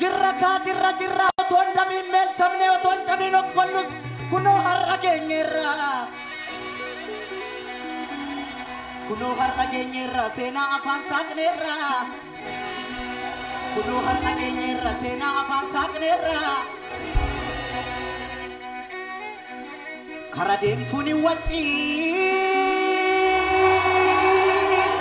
jirra kaa jirra jirra otoo hin dhabiin meelchamne otoo hin cabiin okkollus kunoo har'a geenyeerra. Kunoo har'a geenyeerra seenaa afaan saaqneerra. Kunoo har'a geenyeerra seenaa afaan saaqneerra. Kara deemtuun hin waccii.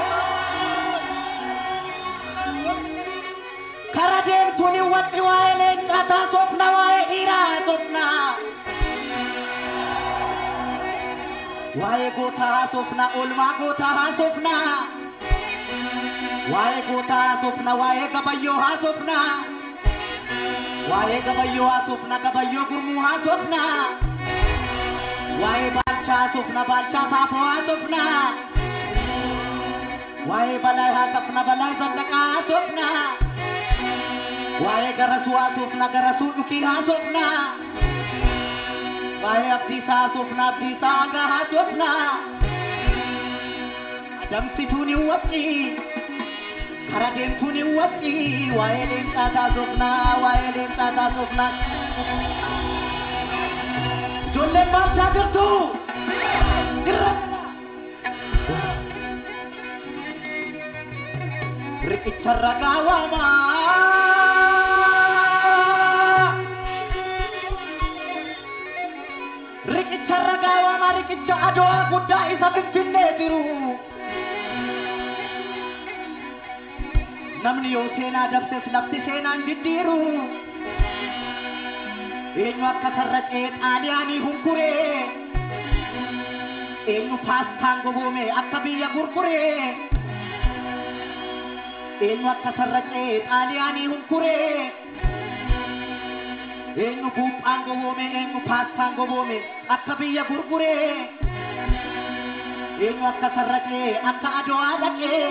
Kara deemtuun hin wacci waa'ee leencaa taasofna waa'ee dhiiraa haasofna. Waa'ee gootaa haasofna oolmaa gootaa haasofna. Waa'ee gootaa haasofna waa'ee gabayyoo haasofna. Waa'ee gabayyoo haasofna gabayyoo gurmuu haasofna. Waa'ee baalchaa haasofna baalchaa saafoo haasofna. Waa'ee balaa haasofna balaa zallaqaa haasofna. Waa'ee garasuu haasofna garasuu dhukii haasofna. Waa'ee abdiisaa haasofna abdiisaa hagaa haasofna. Adamsituun hin wacci. Kara deemtuun hin wacci. Waa'ee leencaa taasofna waa'ee leencaa taasofna. Ijoolleen maalchaa jirtu? Jirra kana. Riqicha ragaa waamaa. Riqicha ragaa waamaa riqicha adawaa guddaa isa finfinnee jiru. Namni yoo seenaa dabses lafti seenaan jijjiiru. Eenyu akka sarracee xaaliyaanii hunkuree. Eenyu paastaan goboome akka biyya gurguree. Eenyu akka sarracee xaaliyaanii hunkuree. Eenyu buuphaan goboome eenyu paastaan goboome akka biyya gurguree. Eenyu akka sarracee akka adawaa dhaqee.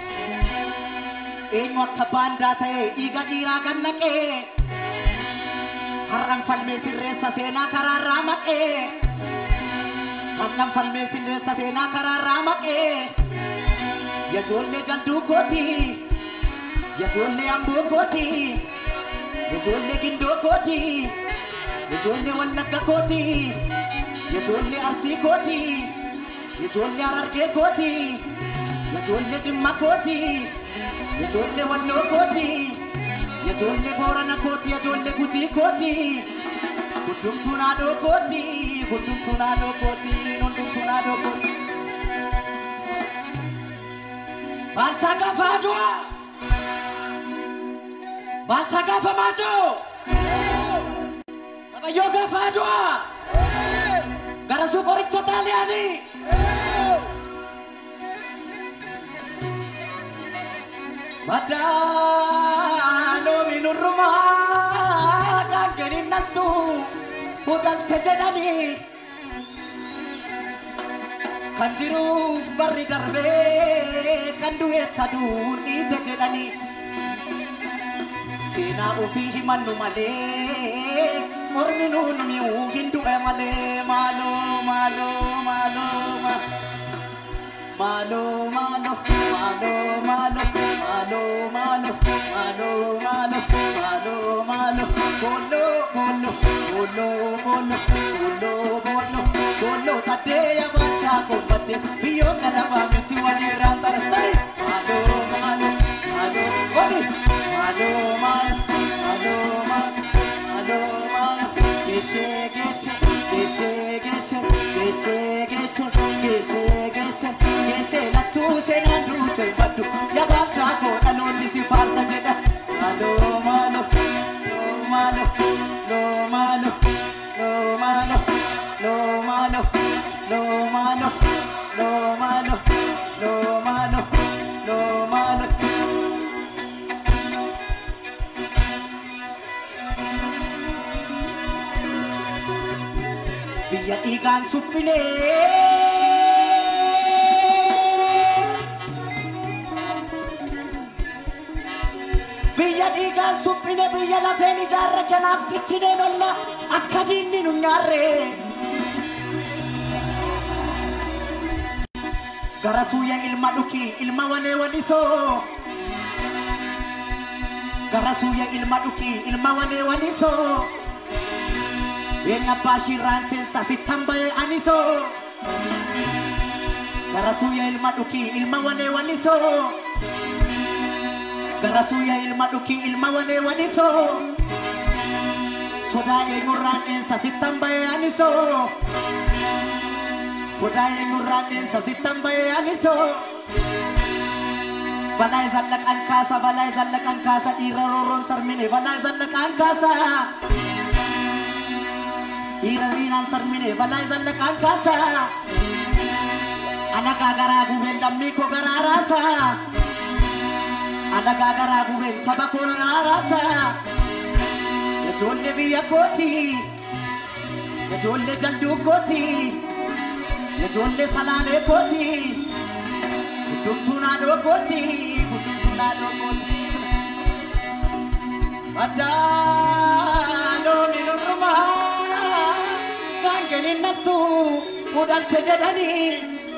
Eenyu akka baandaa ta'e dhiiga dhiiraa gannaqee. Har'an falmee sirreessa seenaa karaarraa maqee. Har'an falmee sirreessa seenaa karaarraa maqee. Yajoollee jalduu kooti. Yajoollee amboo kooti. Yajoollee gindoo kooti. Yajoollee wallagga kooti. Yajoollee arsii kooti. Yajoollee harargee kooti. Yajoollee jimma kooti. Yajoollee walloo kooti. Yajoollee boorana kooti. Yajoollee gujii kooti. Hundumtuu naadoo kooti. Hundumtuu naadoo kooti. Hundumtuu naadoo kooti. Baalchaa gaafa adu'a. Baalchaa gaafa maajoo. Qabayyoo gaafa adu'a. Garasuu qoricha xaaliyaanii. Madaaloo minurrumaa kan kenninattu hudhalte jedhanii kan jiruuf barri darbee kan du'eetta duun dhiite jedhanii seenaa ofii himannu malee mormi nuun mi'uu hin du'e malee maaloo maaloo maaloo maaloo. Malo, malo, malo, malo, malo, malo, malo, malo, malo, malo, bolo, bolo, bolo, bolo, bolo, bolo, bolo, tadeya bacha kombate, biyo kalaba meti wali rantara, say, malo, malo, malo, odi, malo, malo, malo, malo, malo, malo, gese, gese, gese, gese, gese, gese, gese, gese, gese, lattu seenaan duute baddu, yaabachaa koo dhaloonni si faarsa jedha. Malo, malo, lo, malo, lo, malo, lo, malo, lo, malo, lo, malo, lo, malo, lo, malo, lo, malo. biyya dhiigaan suphinee. Biyya dhiigaan suphine biyya lafeen ijaarre kanaaf ciccineen olla akka diinni nu nyaarre. Gara suuyya ilma dhuki ilma walee walisoo. gara suuyya ilma dhukii ilma walee walisoo Eenyu abbaa shirraan seensa sittan ba'ee anisoo gara suuyya ilma dhukii ilma walee walisoo gara suuyya ilma dhukii ilma walee walisoo sodaa eenyurraan dheensa sittan ba'ee anisoo sodaa eenyurraan dheensa sittan ba'ee anisoo balaa zallaqaan kaasa balaa zallaqaan kaasa dhiira roorroon sarmine balaa zallaqaan kaasa dhiira riinaan sarmine balaa zallaqaan kaasa alagaa garaa gubeen lammii koo garaa raasa alagaa garaa gubeen saba koo garaa raasa ijoollee biyya kooti ijoollee jalduu kooti ijoollee salaalee kooti hundumtuu naannoo kooti hundumtuu naannoo kooti. Addaanoo minurrumaa kan kenninnattu mudhalte jedhanii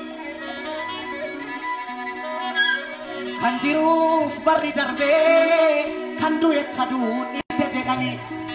kan jiruuf barri darbee kan du'etta duudhiite jedhanii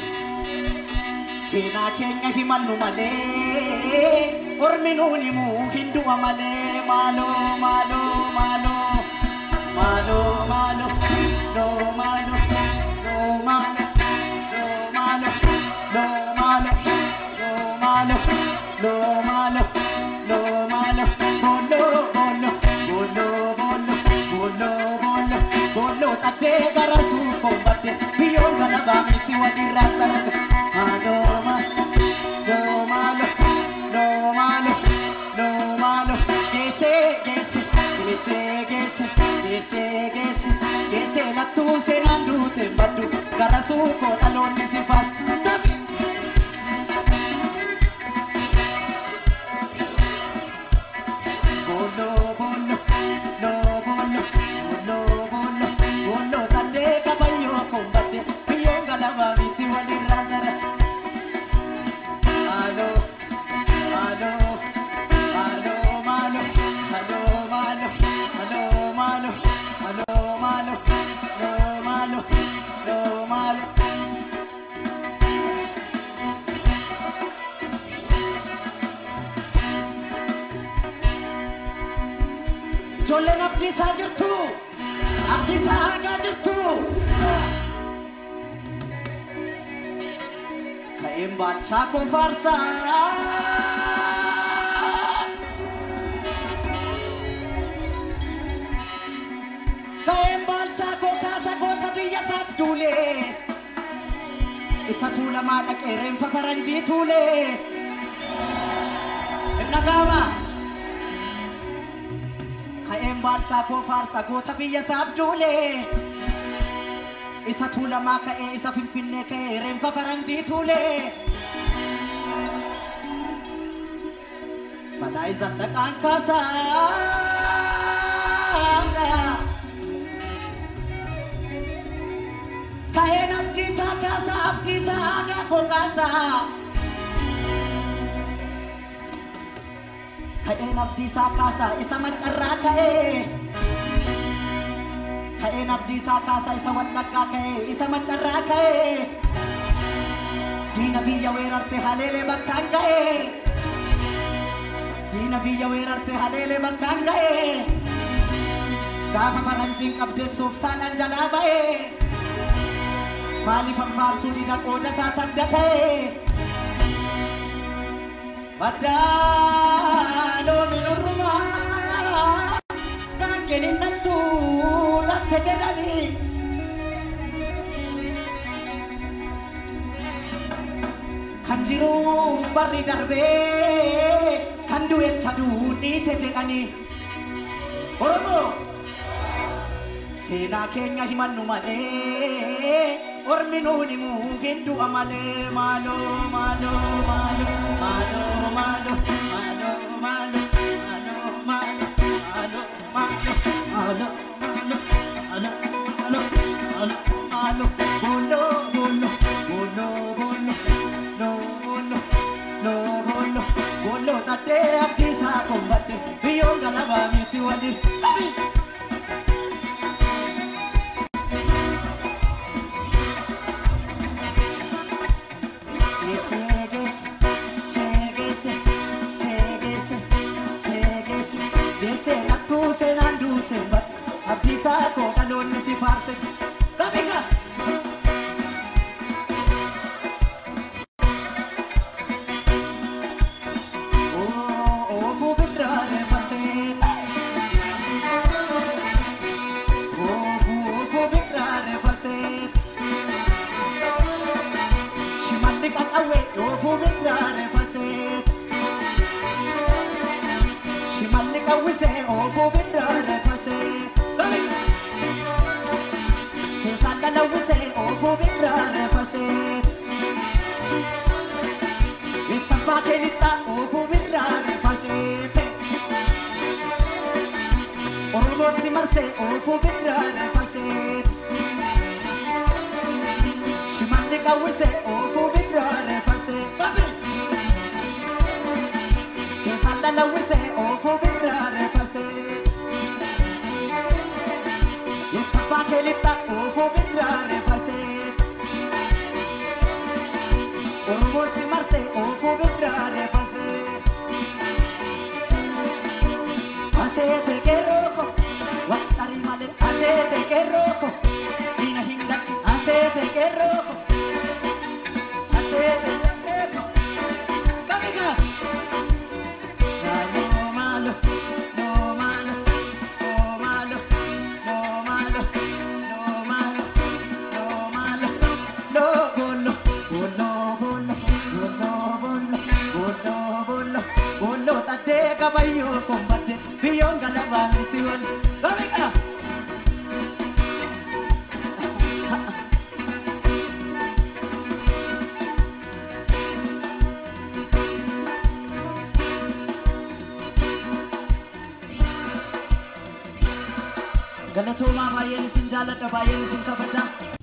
seenaa keenya himannu malee ormi nuun himuu hin du'a malee maaloo maaloo maaloo maaloo maaloo loo maaloo loo maaloo loo maaloo loo maaloo loo maaloo loo maaloo loo maaloo booloo booloo booloo booloo booloo booloo booloo xaddee gara suukoon badde biyyoon kana baamisi walirraa sarate maaloo maaloo loo maaloo loo maaloo loo maaloo geeshee geeshee geeshee geeshee geeshee geeshee geeshee lattuu seenaan duute baddu gara suukoo dhaloonni si faas tafi. Bolo, bolo, lo, bolo, bolo, bolo, bolo, tande kabayo kombate, piyenga la babiti walirandara. Alo, alo, alo, malo, alo, malo, alo, malo, alo, malo, lo, malo, lo, malo. Ijoolleen abdiisaa jirtu, abdiisaa hagaa jirtu. Ka'een baalchaa koo faarsaa. Ka'een baalchaa koo kaasa goota biyya isaaf duulee. Isa tuulamaa dhaqee reenfa faranjii tuulee. Hin dhaga'amaa? ka'een baalchaa koo faarsa goota biyya isaaf duulee isa tuulamaa ka'ee isa finfinnee ka'ee reenfa faranjii tuulee balaa isa dhaqaan kaasaa ka'een abdiisaa kaasaa abdiisaa hagaa koo kaasaa ka'een abdiisaa kaasaa isa maccarraa ka'ee ka'een abdiisaa kaasaa isa wallaggaa ka'ee isa maccarraa ka'ee diina biyya weerarte haleelee bakkaan ga'ee diina biyya weerarte haleelee bakkaan ga'ee gaafa faranjiin qabdeessuuf taadhaan jalaa ba'ee maaliif anfaarsuu dida qooda isaa tadda ta'ee Badaaloo minurrumaa kan kenninnattu latte jedhanii. Kan jiruuf barri darbee kan du'etta duudhiite jedhanii. Oromoo seenaa keenya himannu malee ormi nuun himuu hin du'a malee maaloo maaloo maaloo maaloo maaloo maaloo maaloo maaloo maaloo maaloo maaloo maaloo maaloo maaloo maaloo maaloo bolo bolo bolo bolo no bolo no bolo bolo taddee abdiisaa kombadde biyyoon galabaa miti waliin. deessee nattuu seenaan duute bar abdiisaa koo dhaloonni si faarse kabiga oofuu birraare farsee oofuu birraare farsee shimalli qaqawwee oofuu birraare farsee shimalli qawwisee oofuu birraare farsee seesaan dhalawwisee oofuu birraare farsee Eessabbaa keelixaa oofuu birraare fasheete. Oromoo si marsee oofuu birraare fasheete. Shimalli qawwisee oofuu birraare fasheete. Seesaan dhalawwisee oofuu birraare fasheete. Eessabbaa keelixaa oofuu birraare fasheete. Oromoo si marsee oofuu birraare fasee. Aseete qeerrooko waxxarii malee aseete qeerrooko diina hin galchi aseete qeerrooko aseete qeerrooko kamiga. Maaloo maaloo noo maaloo noo maaloo noo maaloo noo maaloo noo maaloo noo bollo bollo bollo bollo bollo bollo bollo bollo taddee qabayyoo kombadde biyyoon galabaan si wal kamiga. Galatoomaa baay'een isin jaalladha baay'een isin kabaja.